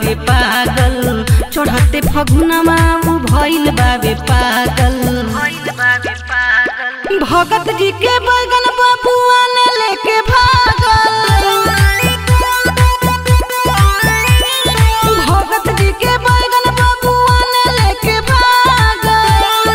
बाबे पागल चढ़ते फगुनवा उ भइल बाबे पागल भगत जी के बैगन बबुआ ने लेके भागल भगत जी के बैगन बबुआ ने लेके भागल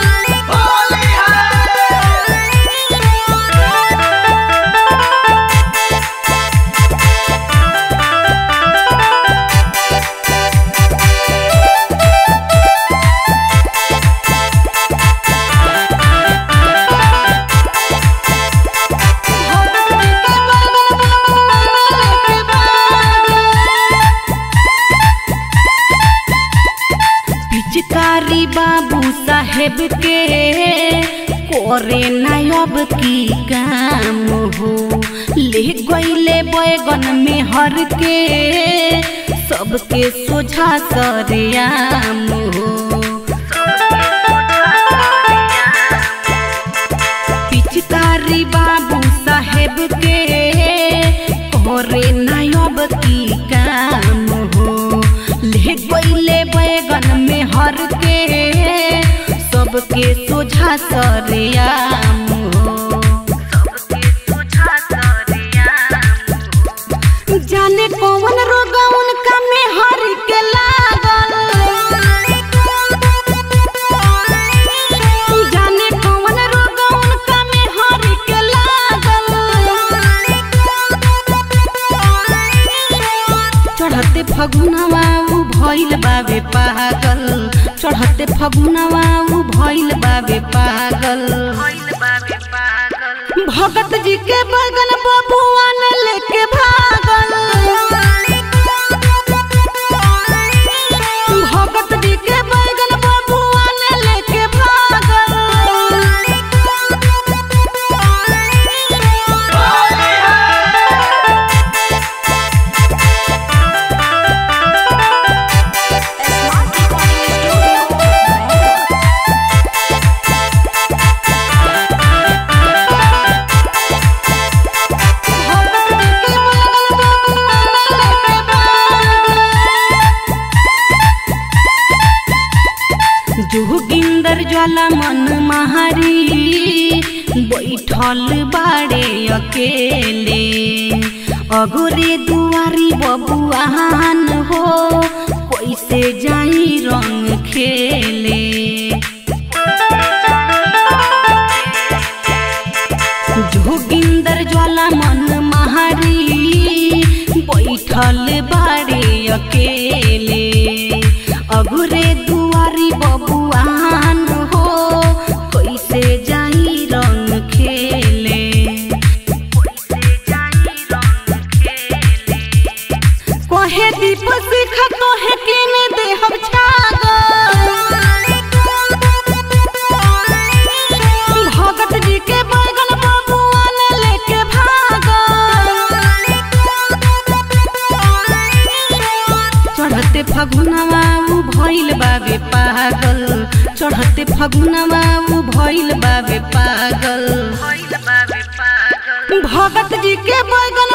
पिचकारी बाबू साहेब के कोरे नायब की काम हो ले गईले बैगन में हर के सबके सोझा सरेआम हो पिचकारी बाबू साहेब के कोरे नायब की काम हो ले गईले बैगन में हर के सबके सोझा सरेआम हो जाने कौन रोग उनका में हर के लागल जाने कौन रोग उनका में हर के लागल चढ़ते फगुनवा उ भइल बाबे पागल चढ़ते फगुनवा उ भइल बाबे पागल भगत जी के बगन बबुआ ने लेके भागल भगत जी के बगन बबुआ ने लेके जोगिंदर ज्वाला मन महारी बैठल बाड़े अकेले अगोरे दुआरी बबुआन हो कैसे जाई रंग खेले जोगिंदर ज्वाला मन महारी बैठल बाड़े अकेले अगुरे दुआरी बबुआन हो कैसे जाई रंग खेले कहे दीप सिख कहे किन देहब छागल भगत जी के बैगन बबुआ ने लेके भागल चढ़ते फगुनवा उ भइल बाबे पागल चढ़ते फगुनवा उ भइल बाबे पागल भगत जी के बैगन